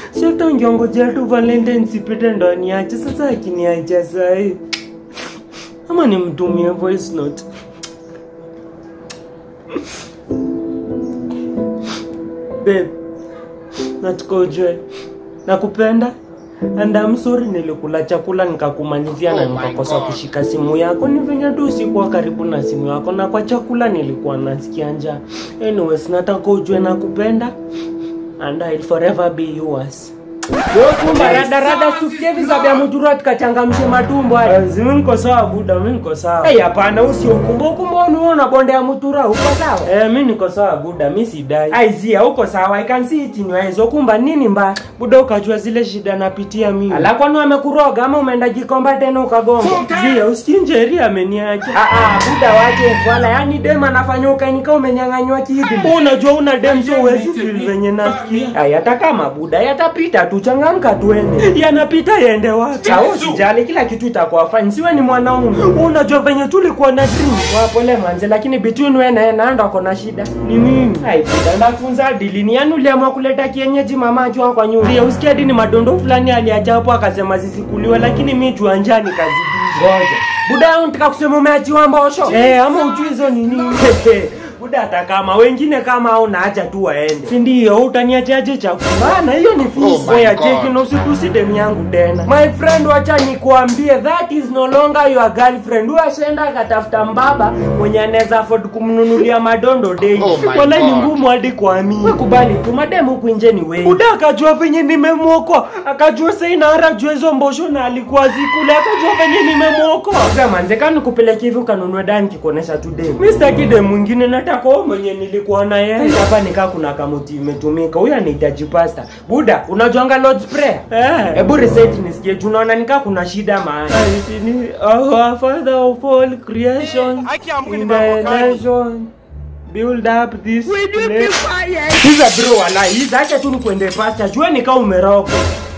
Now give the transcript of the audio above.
si hata ungeongojea tu valentine sipite ndo aniache sasa akiniacha sahii ama nimtumie voice note babe nataka ujue nakupenda and I'm sorry nilikula chakula nikakumalizia na Oh my nikakosa God. kushika simu yako ni venye tu sikuwa karibu na simu yako na kwa chakula nilikuwa nasikia njaa anyways nataka ujue nakupenda and I'll forever be yours kumba rada rada tufikie visa vya mujura tukachangamshe matumbo haya mimi niko sawa buda mimi niko sawa eh hapana usiokumba ukumba unaona bonde ya mutura uko sawa eh mimi niko sawa buda mimi sidai ai zia uko sawa i can see it in your eyes ukumba nini mbaya buda ukajua zile shida napitia mimi ala kwani amekuroga ama umeenda jikomba tena ukagonga zia usinjeri ameniacha ah ah buda waje wala yani dem anafanya ukainika umenyang'anywa kitu unajua una dem so huwezi feel venye nasikia ai hata kama buda yatapita tu changamka tuende yanapita yende wapi au sijali kila kitu itakuwa fine siwe ni mwanaume unajua venye tulikuwa na dream wapole manze lakini between wewe na yeye naenda uko na shida ni nini ai buda ndafunza dilini yani uliamua kuleta kienyeji mama akiwa kwa nyumba ya usikia dini madondo fulani aliacha hapo akasema zisikuliwe lakini mi juanjani kazidi ngoja buda yangu nataka kusema umeachiwa mbosho eh ama ujui hizo ni nini buda hata kama wengine kama au naacha tu waende si ndio utaniachaje chakula na hiyo ni Oh fees my Oya, God. cheki na usipusi demu yangu tena my friend wacha nikuambie that is no longer your girlfriend huyo ashaenda akatafuta mbaba mwenye anaweza afford kumnunulia madondo dei Oh my wala ni God. ngumu hadi kuamini kubali tu mademu huku nje ni wengi buda akajua venye nimemwokoa akajua saina jua hizo mbosho na alikuwa zikule akajua venye nimemwokoa sasa manze kani kupeleka hivi ukanunue dani kikuonesha tu demu mimi sitaki demu mwingine nataka wewe mwenye nilikuwa na yeye hapa nikaa kuna kamuti imetumika huyu anahitaji pasta buda unajuanga lord's prayer eh hebu recite nisikie juu unaona nikaa kuna shida maana our father of all creation in the nation build up this place Hiza bro wala hiza acha tu nikuende pasta jua nikaa umeroka